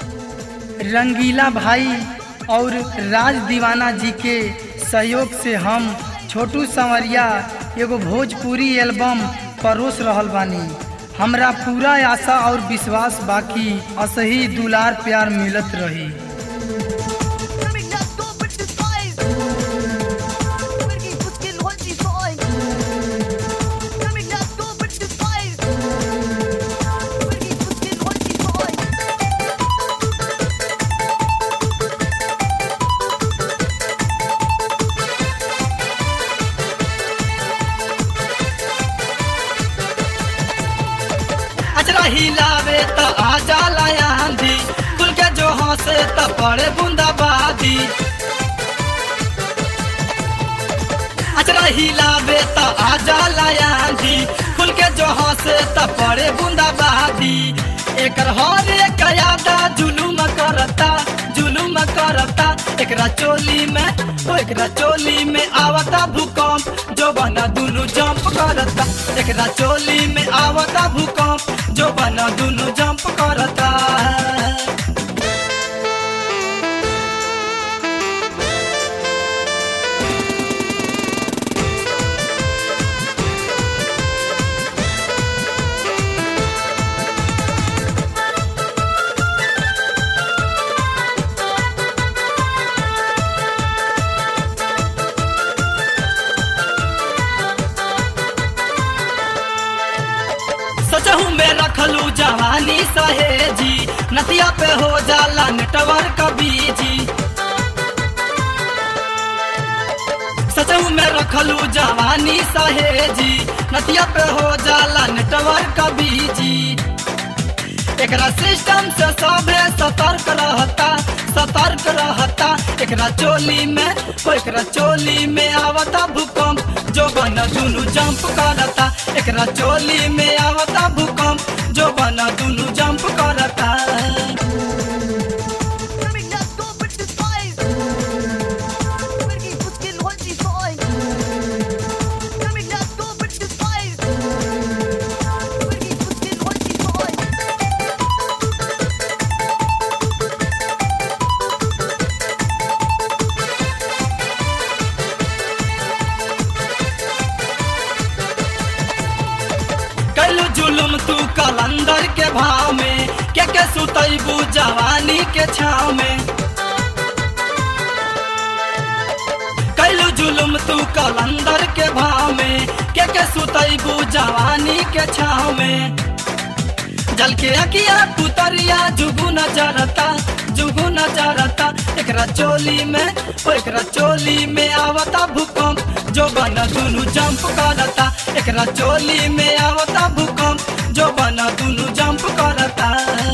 रंगीला भाई और राज दीवाना जी के सहयोग से हम छोटू संवरिया एगो भोजपुरी एल्बम परोस रहल बानी हमरा पूरा आशा और विश्वास बाकी असही दुलार प्यार मिलत रही Coming up, go with the spice. Pergi puskin hoti soy. Coming up, go with the spice. Pergi puskin hoti soy. अचरा हिलावे त आ जाला आंधी खुल के जो हंसे त पड़े बूंदाबादी अचरा हिलावे त आ जाला आंधी खुल के जो हंसे त पड़े बूंदाबादी एकर हर एक यादा जुलुम करता जुलुम करता एकरा चोली में ओ एकरा चोली में आवता भूकंप जो बना दुनु जंप करता एकरा चोली में आवता भूकंप जो बना दुनु जंप करता सोचहू में रखलू जवानी सहेजी नदिया पे हो जाला नेटवर्क बीजी सचहू में रखलू जवानी सहेजी नदिया पे हो जाला नेटवर्क बीजी एकरा सिस्टम से सभे सतर्क रहता सतर्क रहता एकरा चोली में ओ एकरा चोली में आवता भूकंप जो बन दुनु जंप करता एकरा चोली में आवता भूकंप जो बन दुनु जंप करता Coming up, go with the spice. Pergi puskin hoti soy. Coming up, go with the spice. Pergi puskin hoti soy. कैलू जुलुम तू कलंदर के भाव में के के सुतैबू जवानी के छाव में कैलू जुलुम तू कलंदर के भाव में के के सुतैबू जवानी के छाव में जल के अकिया पुतरिया जुगु नजरता जुगु नजरता एकरा चोली में ओ एकरा चोली में आवता भूकंप जो बन दुनु जंप करता एकरा चोली में आवता भूकंप जो बन दुनु जंप करता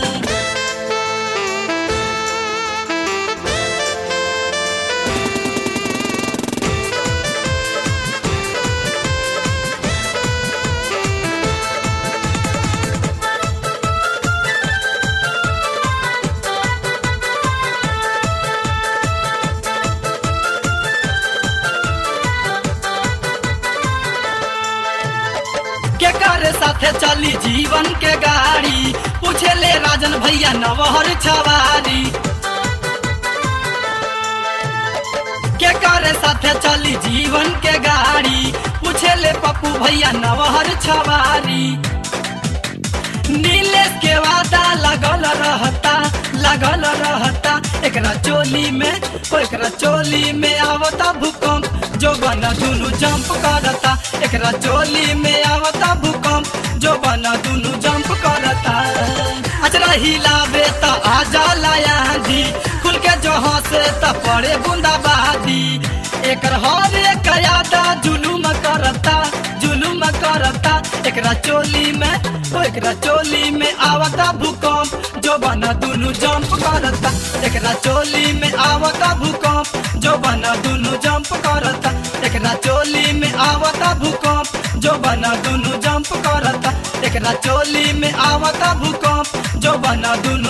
के करे साथे चली जीवन के गाड़ी पूछे ले राजन भैया नवहर छवारी के करे साथे चली जीवन के गाड़ी पूछे ले पप्पू भैया नवहर छवारी नीलेश के वादा लगल रहता लगल रहता एकरा चोली में ओ एकरा चोली में आवता भूकंप जो बन दुनु जंप करता एकरा चोली में आवता भूकंप जो बन दुनु जंप करता अचरा हिलावे त आ जाला आंधी खुल के जो हंसे त पड़े बूंदाबादी एकर हर एक यादा जुलुम करता जुलुम करता एकरा चोली में ओ एकरा चोली में आवता भूकंप जो बना दुनु जंप करता एकरा चोली में आवता भूकंप जो बना दुनु जंप करता एकरा चोली में आवता भूकंप जो बना दुनु जंप करता एकरा चोली में आवता भूकंप जो बना दुनु